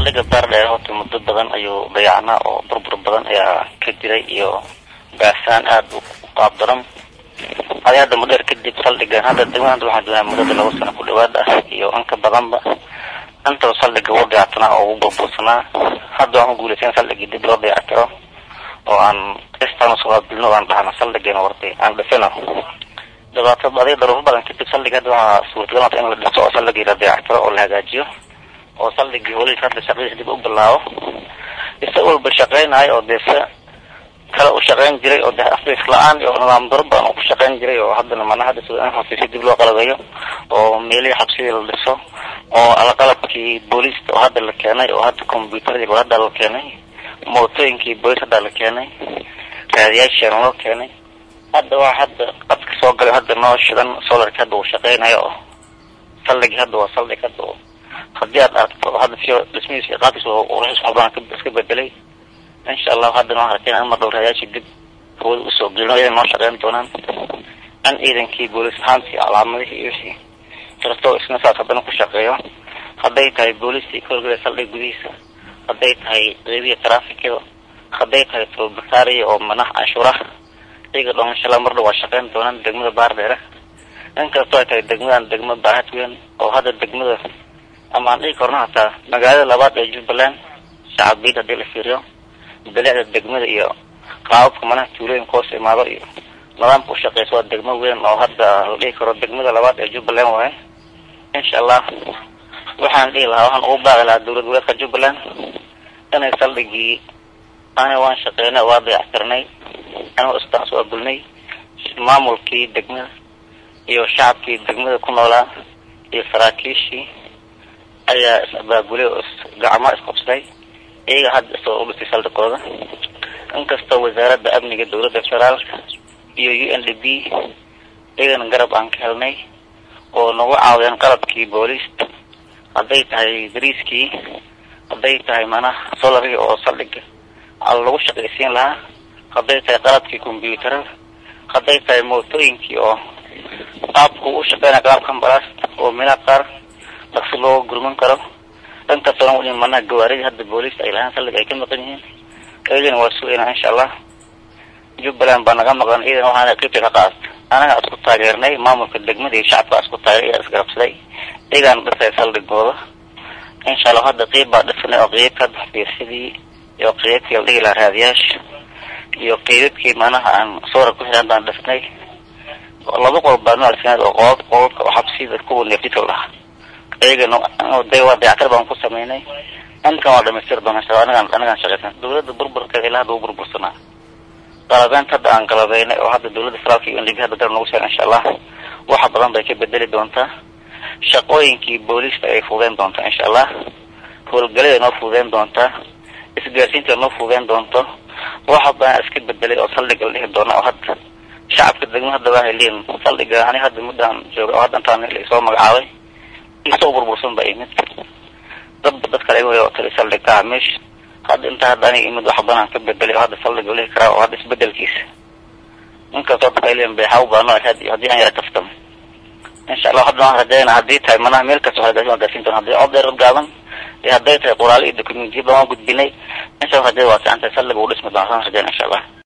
saldhiga baardheer horta muddo badan ayuu dayacnaa oo burbur badan ayaa ka jiray iyo gaasaan aada u qaab daran adi hadda mudheer kadib saldhigan hadda degmada waxaan joognaa muddada laba sano ku dhawaad ah iyo inka badanba intaba saldhiga wuu dayactanaa oo ugu burbursanaa hadda waan ku guulaysan saldhigii dib loo dayactiro oo aan istaan usoo qaabilno aan dhahna saldhigeena wartay aan dhisino dhibaato adiga daruufo badan kadib saldhiga hadda waxaa suurtagal noqota in la dhiso oo saldhigii la dayactiro oo la hagaajiyo oo saldhigii weli hadda shaqadiisa dib u bilaabo isa walba shaqeynayo oo dee se kale u shaqeyn jiray oo dee afriis la-aan iyo nidaam daro badan oo ku shaqeyn jiray oo haddana mana hadda sida in xafiisyo dib loo qalabeeyo oo meelihii xabsidii la dhiso oo alaqalabkii booliiska oo hadda la keenay oo hadda combyuteradii oo hadda la keenay mootooyinkii booliis hadda la keenay raadiyaashiana loo keenay hadda waa hadda qadka soo galay hadda noo shidan solarki hadda uu shaqeynayo oo saldhigi hadda waa saldhig hadda oo haddii aad aragto hadda si dhismihiisa iyo qaabkiisa qurxis waxbaan iska bedelay insha allahu haddana waxaan arkeyna in mar dhow raadiyaashi dib hawada usoo gelino iyadan noo shaqeyn doonaan in ciidankii booliis ahaantii calaamadihii iyo wixii kastoo isna saas haddana ku shaqeeyo hadday tahay booliistii ka horgela saldhig gudihiisa hadday tahay qeybiya traafikada hadday tahay tolbakaariya oo manaha canshuuraha iyaga dhoon insha allah mar dhow waa shaqeyn doonaan degmada baardheere inkastoo ay tahay degmadan degma baahad weyn oo hadda degmada ama aan dhigi karno hataa magaalada labaad ee jubbaland shacabiyad haddii la fiiriyo bilicda degmada iyo qaababka manaha tuulooyinka hoos imaado iyo nidaamka u shaqeysa waa degmo weyn oo hadda la dhihi karo degmada labaad ee jubbaland waaye insha allah waxaan dhihi lahaa waxaan ugu baaqi lahaa dowlad goboleedka jubbaland inay saldhigii ani waan shaqeynay waa dayactirnay anigoo istaas waa gulnay maamulkii degmada iyo shacabkii degmada ku noolaa iyo saraakiishii ayaa is abaabulay oo gacmo isqabsaday iyaga hadda isoo u dhisay saldhigooda inkastoo wasaaradda amniga dowladda federaalka iyo u n d b iyagana garab aan ka helnay oo nagu caawiyaan qalabkii booliista hadday tahay dariiskii hadday tahay manaha solarigi oo saldhiga lagu shaqaysiin lahaa hadday tahay qalabkii combyuutarada hadday tahay mootooyinkii oo qaabku u shaqeynaya qaabka ambalaasta oo mina qaar daqsi loo gurman karo dhankaasoo dhan manaha gawaaridii hadda booliista ay lahaan saldhiga ay ka maqan yihiin iyagana waa sugayna insha allah jubbaland baa naga maqan iyadana waxaana qeybta ka qaadata anaga isku taageernay maamulka degmada iyo shacabka isku taageeray iyaa isgarabsaday iyagaana dhisay saldhigooda insha allah hadda qeyb baa dhisanay oo qeybka hadda xafiisyadii iyo qeybkii la dhihi lahaa raadiyaasha iyo qeybabkii manaha aan soora ku xiran baan dhisnay laba qol baa noo alsinaad oo qoobab qoobabka oo xabsida kuwa neefjidka lahaa iyagana day waa dayactir baan ku sameynay inkan waa dhamaystir doona insha anagaan anagaan shaqeysan dowladda burburkeeda ilaa hadda u burbursanaa qalabeynta hadda aan qalabeynay oo hadda dowladda federaalka iyo ndb hadda garab nagu sheega insha allah waxa badan bay ka bedeli doontaa shaqooyinkii booliiska ay fuudeyn doontaa insha allah howlgaladay noo fuudeyn doontaa isgaarsiinta noo fuudeyn doonto waxa badan iska bedelay oo saldhiga la dhihi doona oo hadda shacabka degma hadda waa heliin saldhiga ani hadda muddaan jooga oo hadda intaan isoo magacaabay isoo burbursan baa imid dadba dad kale igu tali saldhig ah meesha hadda inta hadda aniga imid wax badan ka bedelay oo hadda saldhiga la dhihi karaa oo hadda isbedelkiisa inkastoo dadka ay leeyihin beexaw baa noo ahayd iyo haddii aan yara kaftamo insha allah hadda waan rajayna haddii tahay manaha meel kasta waxaa waan gaarsiin doona haddii cod dheer gaaban iyo hadday tahay qoraalo iyo dokumentiya baan waan gudbinay insha allah rajada waa fiican tahay saldhiga uu dhismi doona saan rajayna insha allah